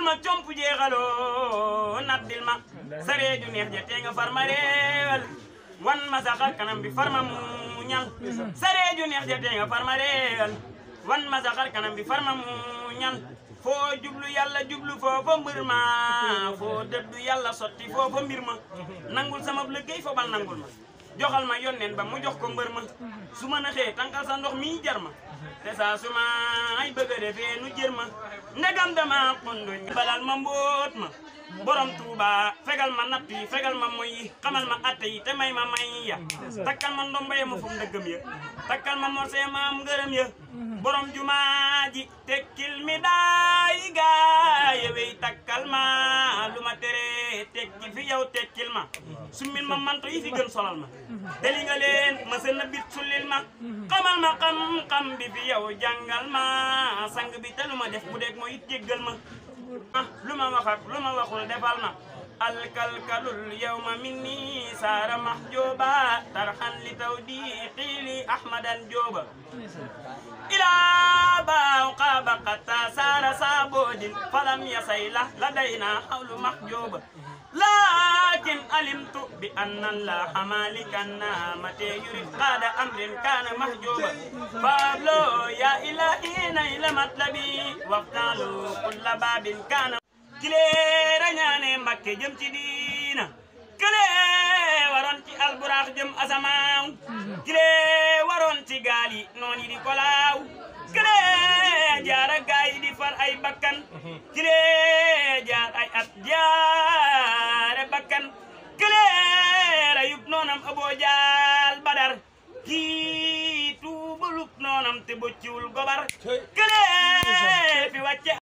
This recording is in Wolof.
ma comp jeexaloo naddil ma sareeju neex ja tee nga far ma reewal wan ma saxar kanam bi far ma muñal sareeju neex ja tee nga far ma reewal wan ma saxar kanam bi far ma muñal foo jublu yàlla jublu foofa mbir ma foo dëddu yàlla sotti foofa mbir ma nangul sama liggéey foobal nangul ma joxal ma yónneen ba mu jox ko mbër ma su ma naxee tànkal sa ndox mi jar ma te saa su ma ay bëgg a defee nu jër ma ndegam dama xondoñ balal ma mbóot ma borom tuuba fegal ma natt yi fegal ma moy yi xamal ma atte yi te may ma may ya takkal ma ndomba ya ma fu ndëggam ya takkal ma morse ma am ngërëm ya borom jumaa ji tekkil mi daay gaaya wey takkal ma lu ma tere tekki fi yow tekkil ma summil ma manto yi fi gën solal ma deli nga leen ma sën na bit sullil ma xamal ma xam-xam bi fi yow jàngal ma sang bi te lu ma def bu deeg moo it jéggal ma ah lu ma wax ak lu ma waxul defal ma alkalkalul yawma minni saara mahjooba tarxan li taw di xiili ahmadan jooba ilaa baaw qaaba qatta saara saaboodin falam yasayla ladayna hawlu mahjooba لكن علمت بأن الله مالك النعمة يريد قاد أمر كان محجوبا فابلو يا إلهي نيل مطلبي وافتالوا كل باب كان كليرا ñaane Mbakke jëm ci diina kële waroon ci alburax jëm asamaaw kële waroon ci gaal yi noon yi di kolaaw kële jaara gaay yi di far ay bakkan kële jaar ay at jaare bakkan kële rayub noonam aboo jaal badar kii tuubalub noonam te bocciwul gobar kële fi wàcce